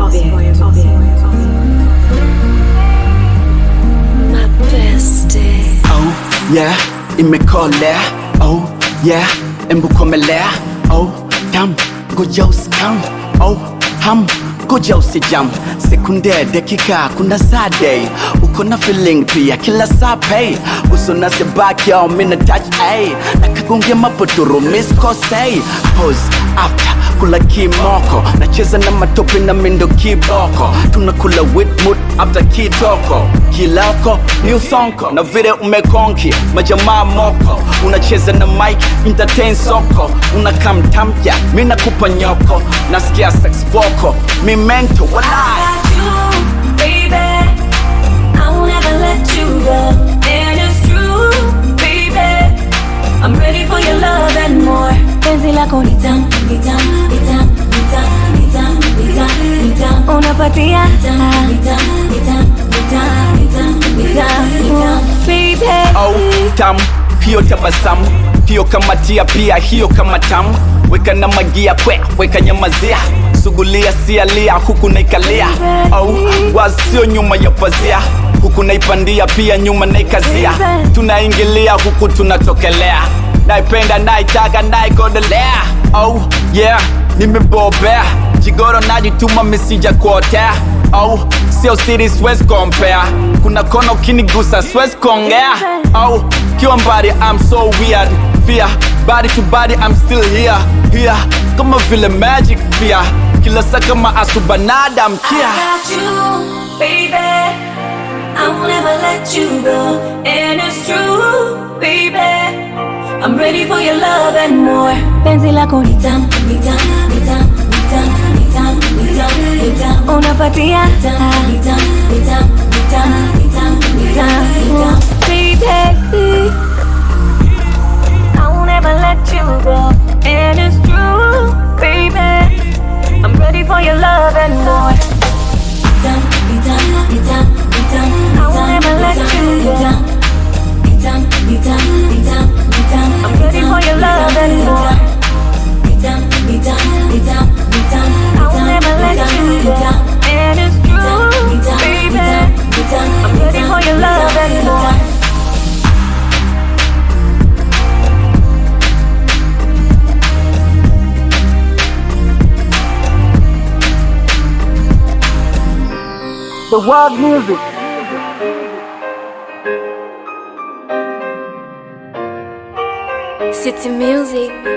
My bestie. Oh yeah, imekolea. Oh yeah, embu komelea. Oh tam, ngoja usikam. Oh ham, ngoja usijam. Sekunde, dakika, kuna saa day. Uko na feeling pia kila saa pay. Uso na sebaki au mina touch ay. Nakagongia mapotoro miss kosei. Pose after kula kimoko nacheza na matope na mindo kiboko tunakula witmut after kitoko kiloko new sonko na vile umekonki majamaa moko unacheza na mike entertain soko unakamtamja mi nakupa nyoko nasikia sex vocal mi mento walai got you, baby. I won't ever let you go. And it's true, baby. I'm ready for your love and more. Penzi lako ni tamu, ni tamu, ni tamu, ni tamu, ni tamu, ni tamu, ni tamu. Unapatia ni tamu, ni tamu, ni tamu, ni tamu, ni tamu, ni tamu, ni tamu. Baby. au tamu hiyo tabasamu hiyo kamatia pia hiyo kama tamu weka na magia kwe weka nyamazia sugulia sialia huku naikalia au wasio nyuma ya pazia huku naipandia pia nyuma naikazia tunaingilia huku tunatokelea naipenda naitaka naigodelea oh yeah nimebobea jigoro najituma misija kuotea au sio siri siwezi compare kuna kona ukinigusa siwezi kuongea au kiwa mbali I'm so weird fear body to body I'm still here here kama vile magic pia kila saa kama asubanada mkia I got you, baby. I won't ever let you go. And it's true, baby. I'm ready for your love and more. Penzi lako ni tamu, ni tamu, ni tamu, ni tamu, ni tamu, ni tamu, ni tamu. Unapatia ni tamu, ni tamu, ni tamu, ni tamu, ni tamu, ni tamu, ni tamu. Baby, I won't ever let you go. And it's true, baby. I'm ready for your love and more. I won't ever let you go. I'm ready for your love and more. I won't ever let you go. And it's true, baby. I'm ready for your love and more. the world music City music.